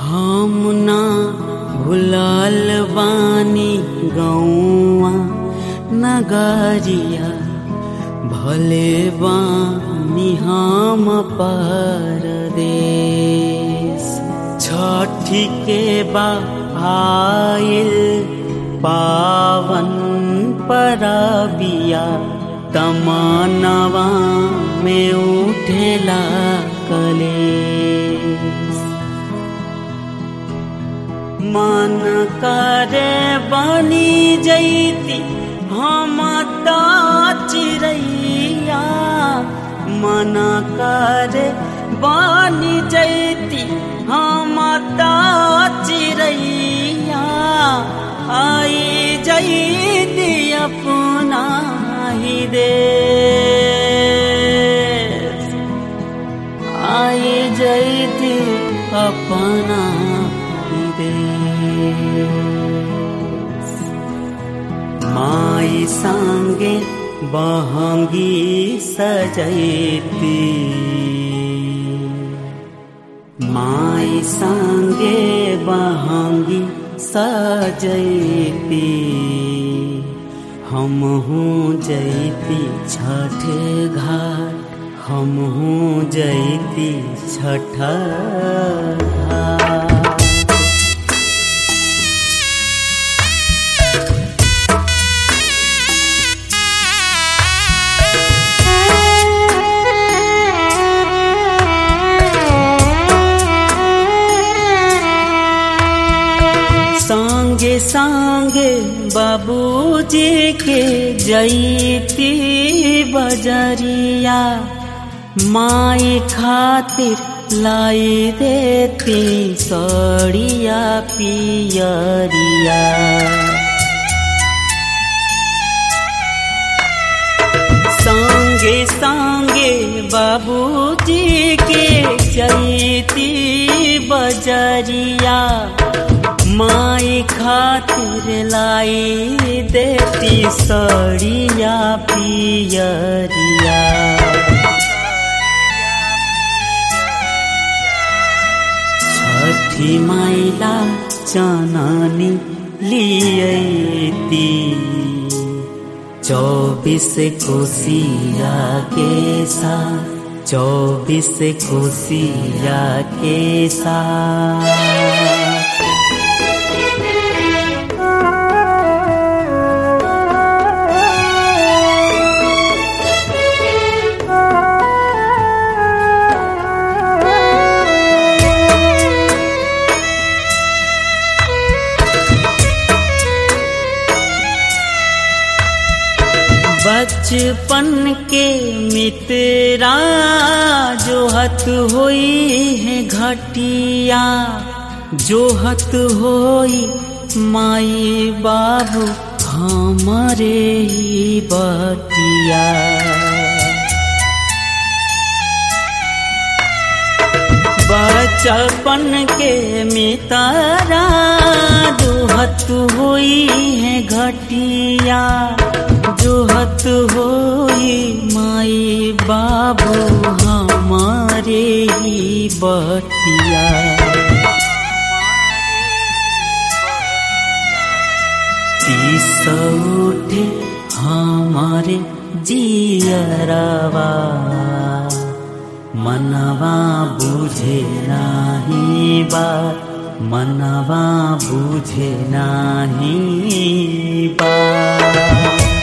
हम ना भुलाल बानी गौआ नगरिया भले बानी हम परदेश छठी के बा आइल पावन परबिया तमनवा में उठेला कलेश मन करे बनी जैती हम त चिड़ैया मन करे बनी जैती हम त चिड़ैया आई जैती अपना ही देश आई जैती अपना ही देश माई संगे बहंगी सजैती माई संगे बहंगी सजैती हम हूँ जैती छठ घाट हम हूँ जैती छठ घाट संगे संगे बाबूजी के जैती बजरिया माई खातिर लाई देती सड़िया पियरिया संगे संगे बाबूजी के जैती बजरिया माई खातिर लाई देती सड़िया पियरिया छठी माइला चननी लियती चौबीस कोसिया के साथ चौबीस कोसिया के साथ बचपन के मित्रा जो हत होई है घटिया जो हत होई माई बाबू हमारे ही बटिया बचपन के मितारा दुहत हुई है घटिया जुहत होई माई बाबू हमारे ही बटिया तीस उठे हमारे जियरवा मनवा बुझे नाही बात मनवा बुझे नाही बात